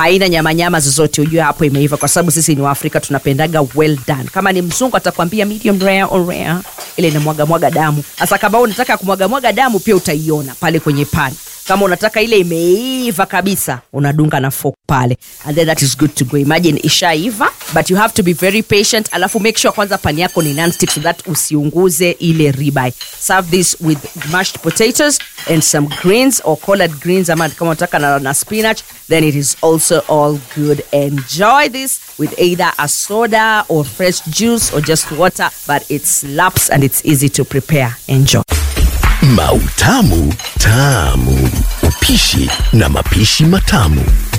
haina nyamanyama zozote ujue hapo imeiva kwa sababu sisi ni waafrika tunapendaga well done kama ni mzungu atakwambia medium rare or rare ile inamwaga mwaga damu hasa kama wewe unataka kumwaga mwaga damu pia utaiona pale kwenye pani kama unataka ile imeiva kabisa unadunga na fork pale and then that is good to go imagine ishaiva but you have to be very patient alafu make sure kwanza pani yako ni nonstick so that usiunguze ile ribeye serve this with mashed potatoes and some greens or collard greens ama kama unataka na, na spinach then it is also all good enjoy this with either a soda or fresh juice or just water but it slaps and it's easy to prepare enjoy Mautamu Tamu. Upishi na mapishi matamu.